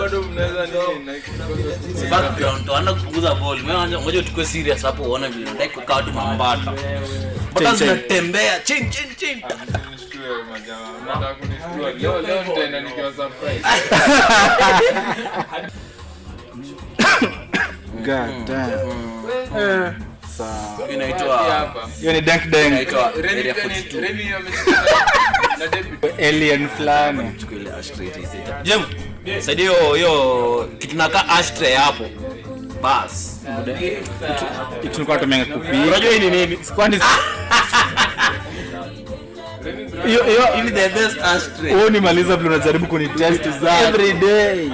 bado mnaweza nini na kikosa background tuanza kupunguza volume Ngoja- ngoja tukue serious hapo uone vile ndai kukaa tu mambata bata Chin, chin. zinatembea chin chin chin Nishtue majamaa. Mnataka kunishtua. Leo leo nitaenda nikiwa surprise. God damn. Eh, sawa. inaitwa Hapa. hiyo ni dank dank inaitwa Remy area Remy 42 Remy ameshika na debut. alien fulani Chukua ile ashtray itaiseta. Jem, saidia hiyo hiyo kitu nakaa ashtray hapo bas tulikuwa tumenga kupika unajua hii ni nini kwani hiyo hiyo Hii ni the best ashtray wewe nimaliza vile unajaribu kunitest Exactly. every day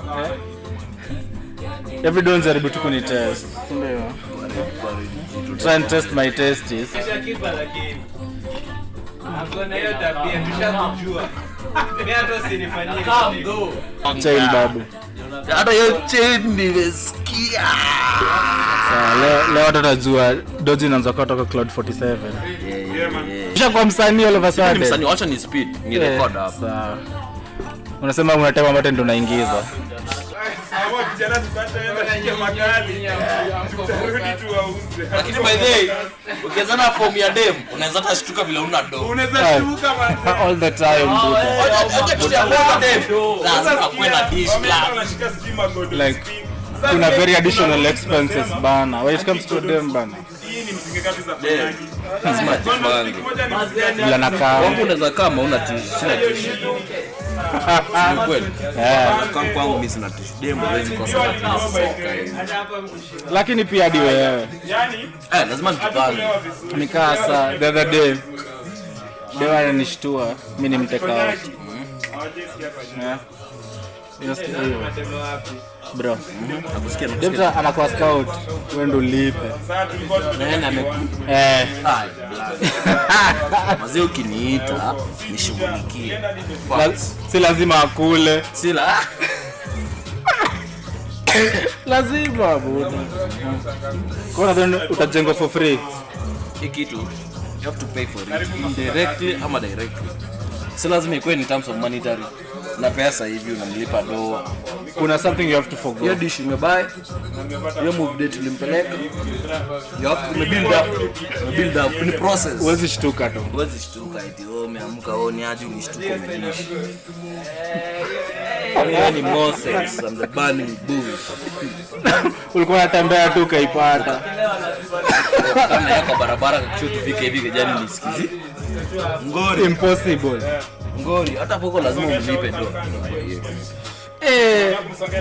every day unajaribu tu kunitest ndio to try and test my testes Kishakipa lakini ako na hiyo tabia tushakujua. Mimi hata usinifanyie kitu. child babu hata hiyo chain nimesikia sawa leo leo watu watajua doji inaanza kutoka cloud 47 kisha kwa msanii all of a ni sudden msanii wacha ni speed ni Eh, record hapo sawa unasema unatema ambayo ndo unaingiza lakini by the way ukianzana form ya dem unaweza hata shtuka vile una do all the time dude. Acha kitu ya kuwa dem lazima kuwe na dish plan like kuna very additional expenses bana when it comes to them bana lazima jipange bila nakaa wangu unaweza kama una tishu sina tishu ni kweli yeah. kama kwangu mimi sina tishu dem hawezi kosa na tishu soka hivi. lakini pia hadi wewe eh lazima nijipange nikaa sa the other day dewa ananishtua mi ni mteka out Yeah. Unasikia hiyo? bro nakusikia nakusikia demta anakuwa scout wewe ndo ulipe nani ameku eh Ai, mazee ukiniita nishughulikie la, si lazima akule sila lazima buda kwa nadhani utajengwa for free hii kitu you have to pay for it indirectly ama directly si lazima ikuwe in terms of monetary na pesa hivi unamlipa doa kuna something you have to hiyo forgo dish umebuy hiyo move date ulimpeleka you have to build up build up ni process huwezi shtuka tu huwezi shtuka eti wewe umeamka wewe ni aje unishtuka umeishi Wewe ni Moses and the burning bush ulikuwa unatembea tu ukaipata kama yako barabara kisha tufike hivi kijani nisikizi ngori impossible ngori hata poko lazima umlipe do eh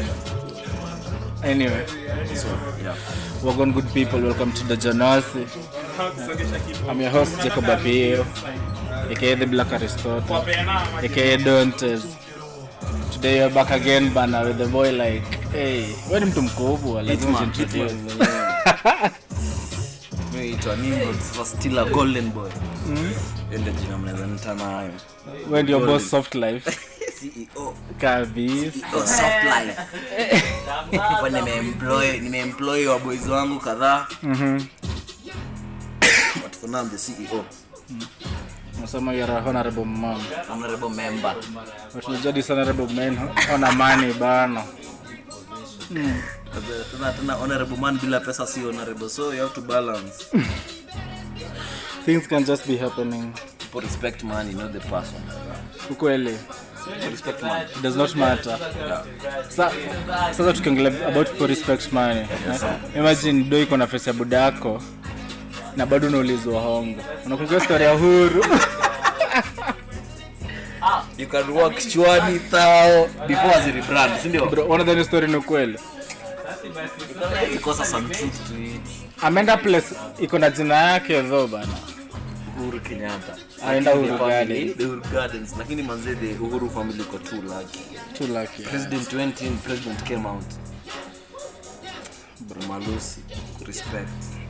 anyway so yeah Wagon good people, welcome to the Janasi. I'm your host Jacob Apio, aka the Black Aristotle, aka Dantes. Today you're back again bana with the boy like, hey, wewe ni mtu mkubwa, lazima Hitman, ujiintroduce. Hitman mwenyewe. Mimi naitwa Nimrod, sasa still a golden boy Hiyo ndio jina mnaweza nita nayo Wewe ndio boss soft life CEO kabisa. Oh, soft life kwa nimeemploy nimeemploy wa boys wangu kadhaa Mhm. but for now I'm the CEO Nasema you're a honorable man. honorable member But unajua this honorable man ona money bana. tena tena honorable man bila pesa si honorable so you have to balance Things can just be happening. people respect money not the person Ukweli. people respect money It does not matter. Sa, sasa tukiongelea about people respect money eh? imagine do iko na face ya buda yako na bado unaulizwa hongo unakumbuka story ya huru you can walk chwani thao before as rebrand si ndio bro unadhani story ni kweli because of some truth to it ameenda place iko na jina yake tho bana Uhuru Kenyatta Aenda Uhuru The family, Gardens. the Uhuru Gardens lakini manze the Uhuru family iko too lucky too lucky president 20 president came out bro malusi respect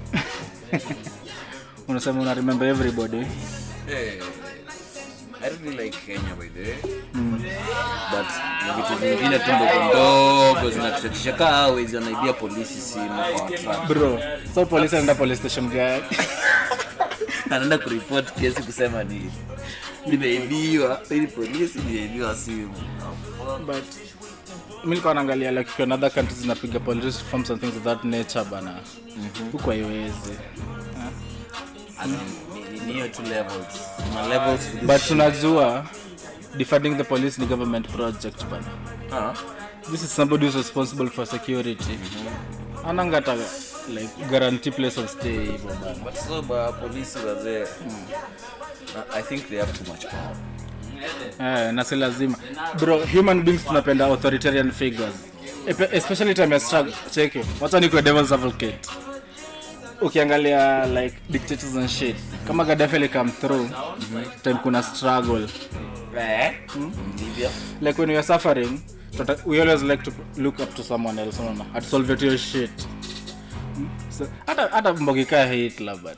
unasema una remember everybody hey. I really like Kenya by the way but ni vitu vingine tu ndogo ndogo zinatutetisha kaa wezi wanaibia polisi simu kwa truck bro so polisi anaenda police station gani anaenda kuripoti kesi kusema ni nimeibiwa ili polisi nimeibiwa simu but mi nilikuwa naangalia like ikiwa another countries zinapiga police reforms and things of that nature bana huku haiwezi As in, ni- ni- ni hiyo two levels Kuna levels to this but shit. tunajua defunding the police ni government project bana Ah, this is somebody who's responsible for security anangata like guarantee place of stay hivyo bana but so ba polisi wazee na- i think they have too much power Eh, na si lazima bro human beings tunapenda authoritarian figures Epe- especially time ya struggle cheke wacha nikuwe devil's advocate ukiangalia like dictators and shit kama Gaddafi ali come through time kuna struggle eh ndivyo like when we are suffering tuta- we always like to look up to someone else unaona at solve your shit So, hata hata mbogi kaa Hitler but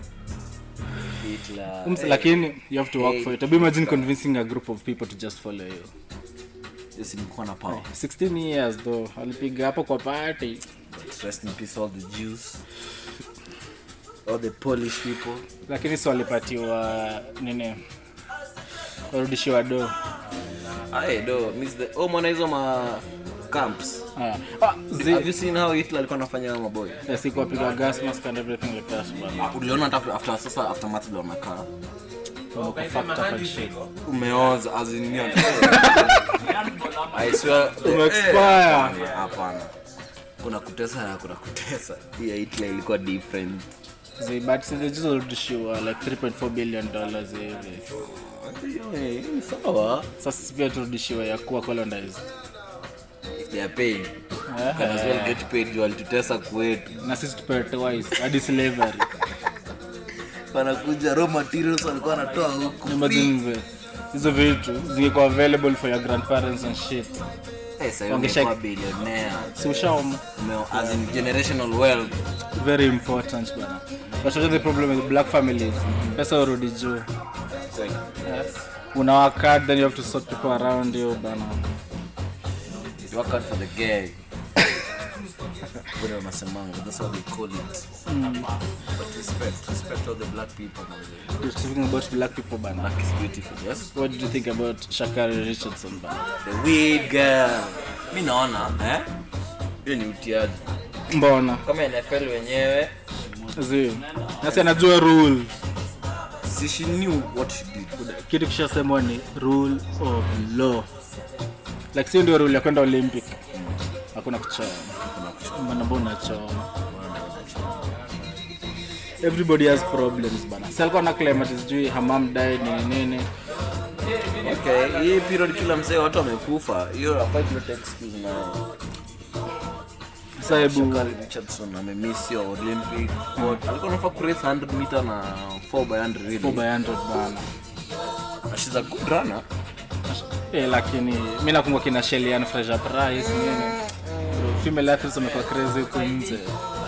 Hitler Ums- lakini you have to work for it Hebu imagine convincing a group of people to just follow you yes nilikuwa na power 16 years though alipiga hapo kwa party rest in peace all the Jews all the Polish people lakini si walipatiwa nini warudishiwa do aye do miss the oh mwana hizo ma camps Ah. Ah, zi- have you seen how Hitler alikuwa anafanya na maboy ya siku wapiga gas mask and everything like that bana. uliona hata after sasa after math ndio wanakaa Wako fucked up and shit. umeoza as in you I swear the- Umeexpire. eh, hapana, hapana kuna kutesa na kuna kutesa hii ya Hitler ilikuwa different Zi- but si they just warudishiwa like 3.4 billion dollars hivi Eh, sawa sasa sisi pia turudishiwa ya kuwa colonized if they are paying Eh, can as well get paid juu walitutesa kwetu na sisi tupewe twice hadi slavery wanakuja raw materials walikuwa wanatoa huku imagine the- hizo vitu zingekuwa available for your grandparents and shit Eh, sasa Wangesha- ungekuwa billionaire si ushaoma Ume- as in generational wealth very important bana but also the problem with black families pesa urudi juu yeah. una work hard then you have to sort people around you bana You work hard for the gay vile wanasemanga that's how they call it but respect respect all the black people man. You're speaking about black people bana black is beautiful yes what did you think about shakari richardson bana the weed girl mi naona eh hiyo ni utiaji mbona kama NFL wenyewe zi nasi anajua rule si she knew what she did kitu kishasemwa ni rule of law like sio ndio rule ya kwenda olympic hakuna kuchoma Mbona mbona unachoma everybody has problems bana si alikuwa na claim ati sijui hamam died nini nini okay hii period kila mzee watu wamekufa hiyo hafai kuleta excuse na sasa hebu Shakari Richardson amemiss hiyo Olympic sport. alikuwa anafaa kurace 100 meter na 4 by 100 really 4 by 100 bana she's a good runner eh, lakini mi nakumbuka kina Shellyan Fraser Price nini Bro, female athletes wamekuwa crazy huko nje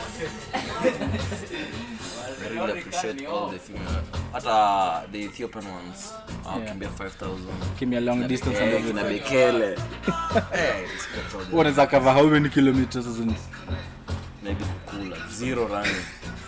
I really appreciate all the female hata the Ethiopian ones wakimbia 5000 kimia long distance and Eh, everything kina Bekele Eh, respect all them. wanaweza cover how many kilometers as in maybe kukula zero running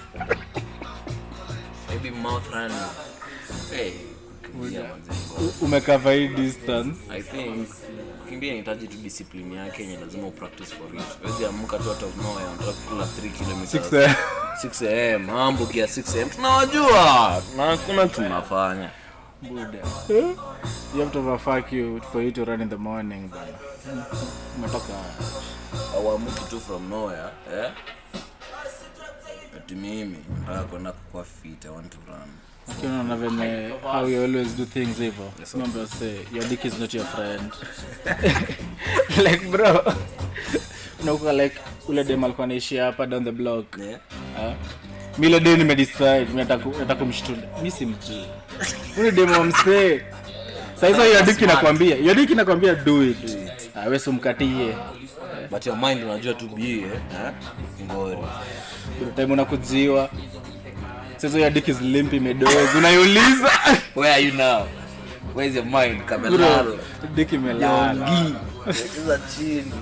maybe mouth running hey kukimbia manze u- umekava hii distance I think kukimbia inahitaji tu discipline yake yenye lazima upractice for it. Huwezi amka tu out of nowhere unataka kukula 3 kilometers. 6 6 am mambo kia 6 am tunawajua na hakuna tunafanya Buddha. You have to have a fuck you for you to run in the morning bana. Umetoka auamuki tu from nowhere eh? ati mimi nataka kwenda kukua fit I want to run ukiona na venye how you always do things hivyo. Remember say your dick is not your friend. like bro. Unakuwa like ule dem alikuwa anaishi hapa down the block. yeah? Ah. Mi ile day nimedecide mi nataka nataka kumshtuda. Mi simjui. Ule dem wa msee. Sasa hizo your dick inakwambia, your dick inakwambia do it. Ah, wewe simkatie. but your mind unajua tu bie eh? ngori Kuna time unakujiwa sasa ya dick is limp imedozi unaiuliza where are you now where's your mind kamelala bro dick imelala Yogi. cheza chini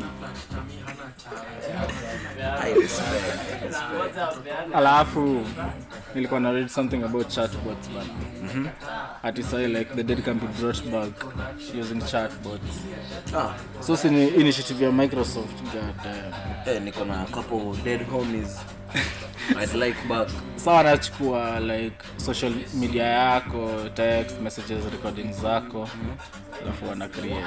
I respect, I respect. alafu nilikuwa na read something about chatbots bana ati sahi like the dead can be brought back using chatbots Ah, so si ni initiative ya microsoft god damn. eh, niko na couple dead homies I'd like back sa wanachukua like social media yako text messages recording zako alafu wana create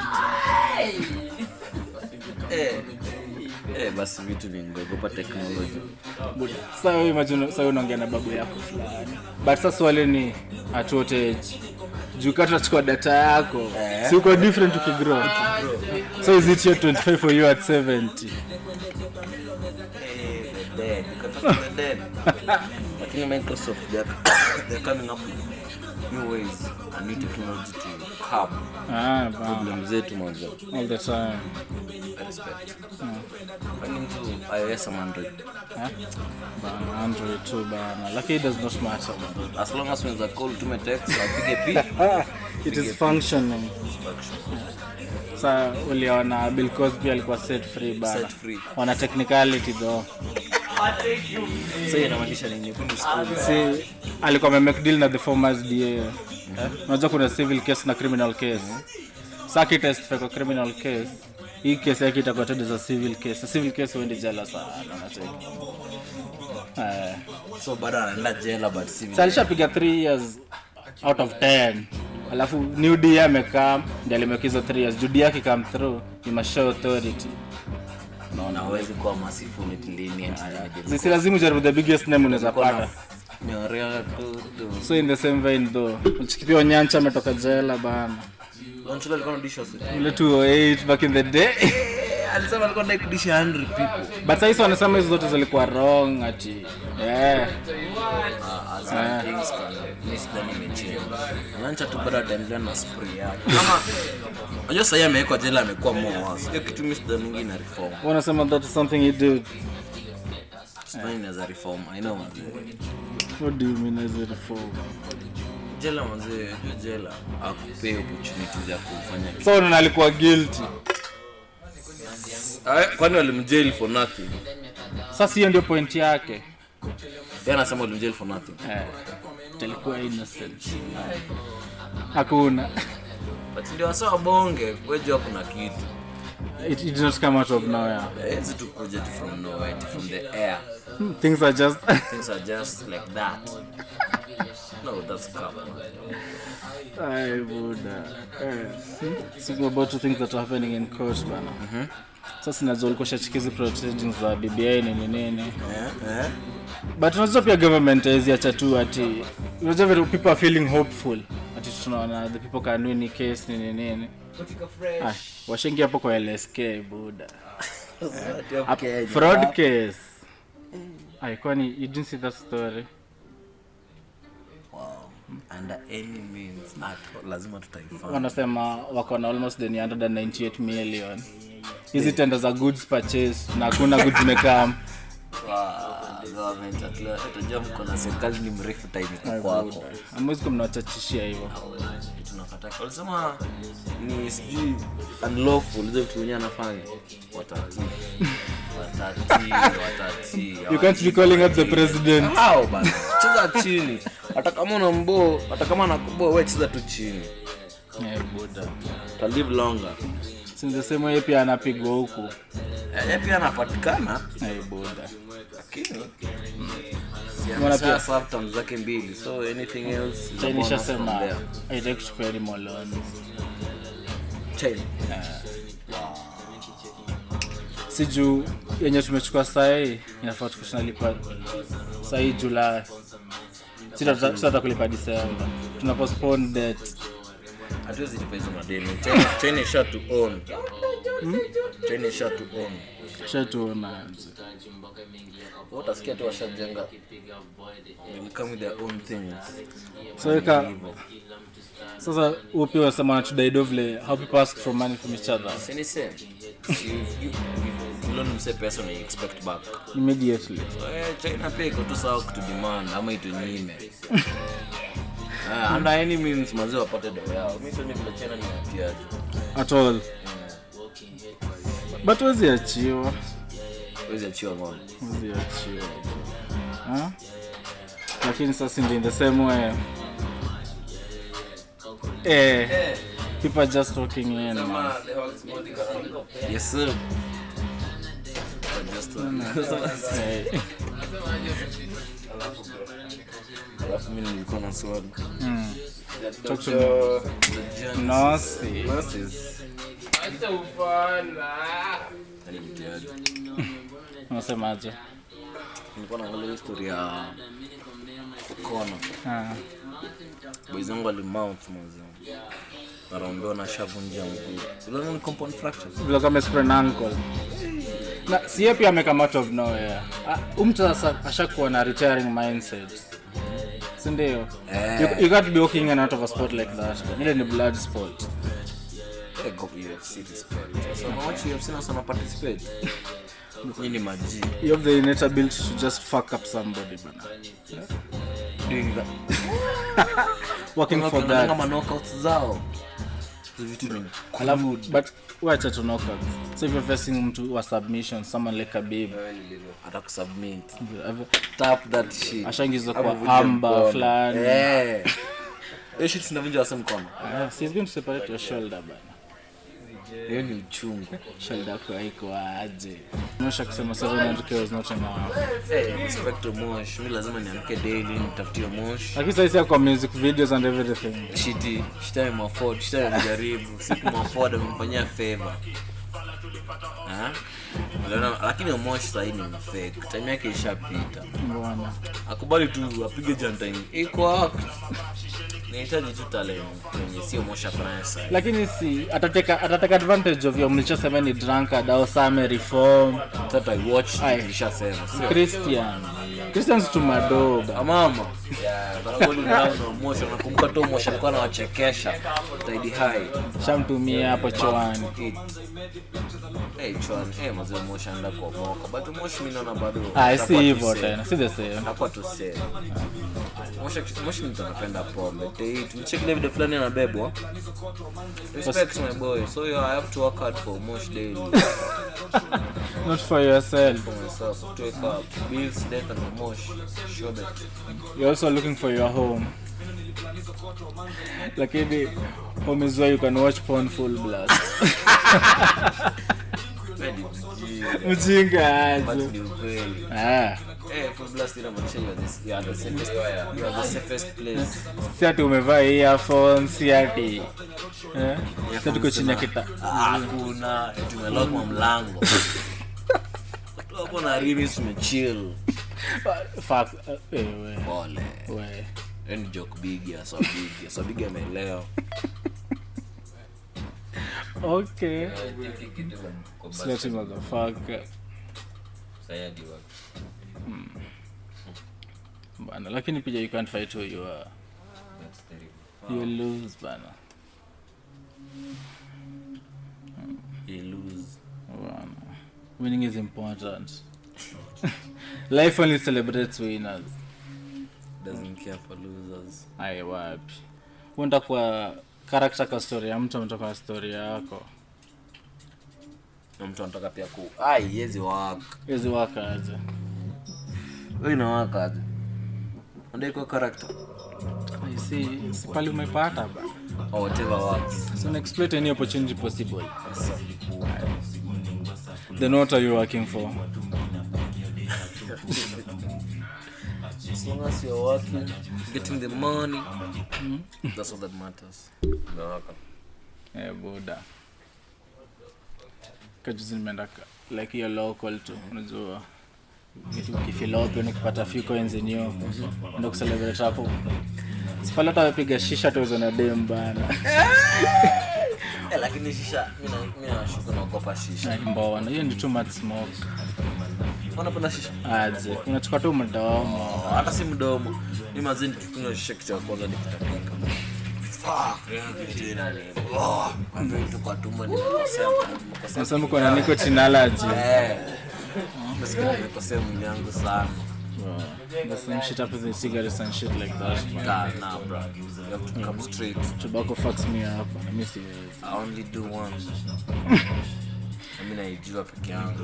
eh, eh, basi vitu vingogopa teknoloji sa wewe imagine sa wewe unaongea na babu yako fulani but sasa swali ni at what age juu kata tunachukua data yako Eh. si uko different ukigrow so is it your 25 for you at 70 Eh, the dead. You can talk to the dead. lakini microsoft they're, they're coming up with new ways and new technology to curb ah, bana. problem zetu mwanzo all the time I respect kwani mtu ios ama android Eh? bana android tu bana lakini it does not matter bana. as long as unaweza call tume text apige pi it is functioning sa uliona bill cosby alikuwa set free bana Set free. wana technicality though so inamaanisha nini Fundi school si alikuwa amemake deal na the formers da unajua kuna civil case na criminal case sa akitestify kwa criminal case hii kesi yake itakuwa tendo za civil case civil case huendi jela sana unacheki eh so bado anaenda jela but si Sa alishapiga 3 years out of 10 alafu new d amekaa ndi alimeka hizo 3 years juu d yake come through you must show authority naona hawezi kuwa merciful lenient sisi lazima ujaribu the biggest name unaweza pata nyorea tu tu so in the same vein though uchikipia onyancha ametoka jela bana Lonchula alikuwa anadisha wasi- ile 208 back in the day Eh, alisema alikuwa anataka kudisha 100 people but sahisi wanasema hizo zote zilikuwa wrong ati yeah. Ah, as in things can mi sidhani imechange. Lancha tu bado ataendelea na spray yake kama unajua sahii amewekwa jela amekuwa moas hiyo kitu mi sidhani mingi na reform wanasema that is something he did sidhani inaweza reform i know man what do you mean as a reform jela manzee unajua jela akupee opportunity za kufanya kitu so unaona alikuwa guilty Ah, kwani walimjail for nothing sasa hiyo ndio point yake yeye anasema walimjail for nothing eh, alikuwa innocent hakuna but ndio wasa wabonge wejua kuna kitu it, it did not come out of nowhere hezi tu kuja tu from nowhere tu from the air things are just things are just like that no that's cover Ay, Buddha. Eh, speaking about two things that are happening in court bana sasa najua ulikuwa shachikizi proceedings za BBI nini nini eh eh but unajua pia government haiziacha tu ati unajua vile people are feeling hopeful ati tunaona the people can win hii case nini nini ah, washengi hapo kwa LSK buda okay fraud case ai kwani you didn't see that story wow under any means at all, lazima tutaifanya wanasema wako na almost the 198 million hizi tenda za goods purchase na hakuna goods zimekam Wow, government at least utajua mko na serikali ni mrefu time iko kwako amwezi kumnawachachishia hivyo tunakataka walisema ni sijui unlawful hizo vitu wenyewe anafanya watati watati watati you can't be calling out the president hao bana cheza chini hata kama una mboo hata kama anakuboa wewe cheza tu chini yeah, buda uta live longer since the same way pia anapigwa huku yeye pia anapatikana hey, buda lakini Mbona pia- serve terms zake mbili so anything else is a China bonus from ishasema there. haitaki kuchukua any more loans China. si juu yenye tumechukua sahii inafaa tukushinalipa sahii julai sitata kulipa disemba tuna postpone debt hatuwezi lipa hizo madeni China- china isha to own china isha to own shatuona Wewe utasikia tu washajenga They come with their own things so ika sasa huo pia wasema wanatudaido vile how people ask for money from each other Si ni same You- you- you loan mse pesa na you expect back immediately So, eh, china pia iko tu sawa kutudemand ama itunyime Ah, under any means mazee wapate dao yao mi sioni vile china ni watiaji at all but wezi achiwa Huwezi achiwa ng'ombe. wezi achiwa Huh? lakini sasa ndi in the same way eh, people are just walking in man. Yes, sir. But just to- Eh, Alafu mimi nilikuwa na swali. mm. Talk to Dr. Jones- Nasi. Nurses. Acha ufala. Yaani mtiaji. unasemaje Nilikuwa naangalia history ya Kono. Ah. Boys wangu walimount mwanzo. Wanaambiwa na shavunja mguu. Uliona ni compound fractures? vile kama sprain ankle na sie pia amekama out of nowhere Ah, huyu mtu sasa ashakuwa na retiring mindset sindio Eh. you, you got to be walking in and out of a sport like that but ile ni blood sport Eh, go UFC respect. So na watch UFC na sana participate. Nyinyi ni maji. you have the innate ability to just fuck up somebody bana Doing that. working for Wanaonanga that ma knockouts zao. Hizo vitu ni alafu but wacha to knock out so if you're facing mtu wa submission someone like Khabib atakusubmit. ave- Tap that shit. ashaingizwa Hapo kwa vunja amba mkono. fulani Eh. Hiyo shit sinavunja wase mkono. Ah, so he's going to separate your shoulder bana Hiyo ni uchungu. shoulder yako haiko aje Mwisho akisema 700k was not enough Eh, respect to Mosh. Mimi lazima niamke daily nitafutie Mosh. lakini sasa kwa music videos and everything Shiti, shita imafford, shita imejaribu. Siku mafford amemfanyia favor. Ah? Uliona, lakini Mosh sasa ni fake. Time yake ishapita. mbona Akubali tu apige jantine. Iko hapo. Nahitaji tu talent kwenye sio Mosh afanye sasa. lakini si atateka atateka advantage of your mlichosema ni drunkard au same reform Sasa I watch Aye. nilishasema. Sio? christian christians tumadoba Amama. Barabara unaona Mosh nakumbuka tu Mosh alikuwa anawachekesha. Taidi high. shamtumia hapo choani It. Hey, Chwan, eh, mazee Mosh anaenda kuomoka. But Mosh mimi naona bado. ah si atakuwa hivyo tu tena si the same Atakuwa tu safe. Mosh Mosh ni mtu anapenda pombe. Date, mcheck ile video fulani anabebwa. Respect my boy. So yeah, I have to work hard for Mosh daily. not for yourself For myself. To wake up. Bills, death and Mosh. Sure bet. you're also looking for your home lakini home is where you can watch porn full blast Ready, mjinga. mjinga But aje ni ukweli. ah Eh, full blast inamaanisha you are the- you are the safest- you are the safest place. si ati umevaa earphone si ati eh si tuko chini ya kita hakuna tumelogwa mlango hapo na rimi tumechill fuck eh we pole we Hiyo ni joke big ya so big ya so big ameelewa okay slutty motherfucker bana lakini pia you can't fight who you are you lose bana you lose bana winning is important life only celebrates winners doesn't care for losers ai wapi uenda kwa karakta kwa story ya mtu ametoka na story yako na mtu anataka pia ku ai yezi waka hizi wakaje wewe inawaka aje ndio kwa character Ai, si si pali umepata ba or whatever works so exploit any opportunity possible then what are you working for as long as you're working getting the money that's all that matters inawaka eh buda kajuzi nimeenda ka- like hiyo local tu unajua vitu kifilopi nikipata few coins in you ndo kucelebrate hapo sipale hata wapiga shisha tuwezo na dem bana eh lakini shisha mimi na- mimi nashuka naogopa shisha mbona hiyo ni too much smoke unapenda shisha aje unachukua tu mdomo hata si mdomo ni mazini tukunywa shisha kitu cha kwanza nikitapika Fuck, yangu tena ni oh, kwa vile tu kwa tumbo nimekosea nimekosea nasema kuna nicotine allergy eh nasikia nimekosea mwili yangu sana Bro, there's some shit up with the cigarettes and shit like that man. nah nah bro you have to come straight tobacco fucks me up and I miss it I only do one mi naijua peke yangu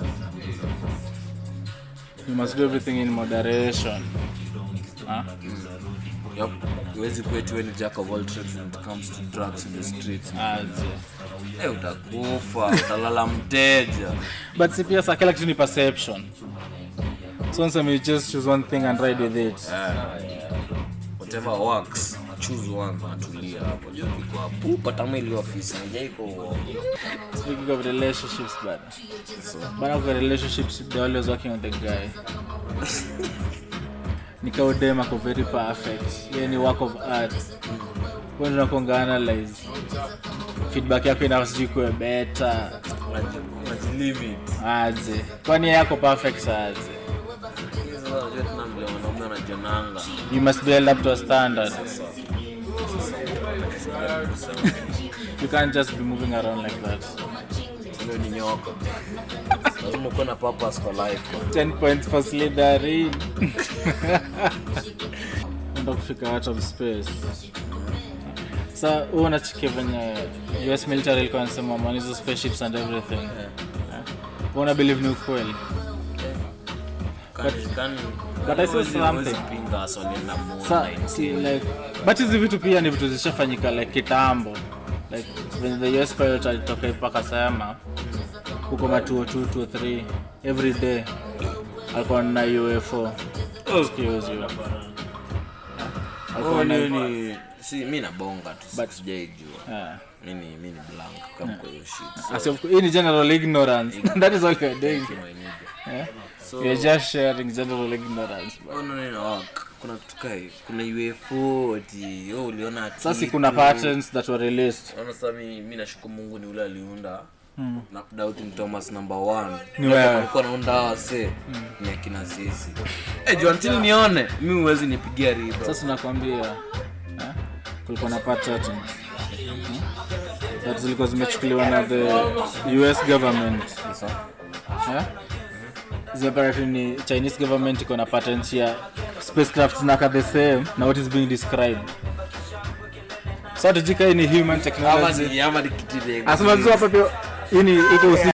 you must do everything in moderation huh? Yup. huwezi kwetu ni jack of all trades when it comes to drugs in the streets Aje. Eh, utakufa utalala mteja but si pia sa kila kitu ni perception so nseme you just choose one thing and ride with it whatever works choose one natulia hapo iko hapo patama ili ofisi njaiko speaking of relationships bana bana kwa relationships they're always working on the guy nikaudem ako very perfect ye ni work of art nakonga analyze feedback yako ina sijui kuwe beta unajilimit aje kwani yeye yako perfect aje tena vile wanaume wanajonanga you must be held up to a standard you can't just be moving around like that hiyo ni nyoka lazima ukuwe na purpose for life 10 points for slytherin enda kufika out of space sa huu unachikia venye us military ilikuwa nasema man hizo spaceships and everything yeah. una believe ni ukweli Kani- kani- but I saw huwezi- something. huwezi pinga hasa walienda moon sa night. si, like but hizi vitu pia ni vitu zishafanyika like kitambo like when the us pilot alitoka ipaka sema huko ma 202 203 every day alikuwa na ufo excuse you alikuwa Oh, na hiyo ni si mi nabonga tu But- sijaijua yeah. mi ni mi ni blank kama kwa hiyo shit As of- hii ni general ignorance that is all you're doing So, my nigga. yeah? So- you're just sharing general ignorance Oh, no, no, no. K- kuna kitu kai kuna UFO ati oh, uliona ati sasa kuna patterns that were released Naona sasa mi, mi nashukuru Mungu ni ule aliunda na doubting Thomas number one. Ni wewe. Alikuwa anaunda wase ni akina sisi. Eh, juu until nione mi huwezi nipigia riba. sasa nakwambia eh, kulikuwa na patterns hmm? that zilikuwa zimechukuliwa na the us government eh? zimeparatini ni chinese government iko na patents ya spacecraft zinaka the same na what is being described so tujika hii ni human Ama technology ni ama ni kitu ile. asema tu hapa pia hii ni iko usiku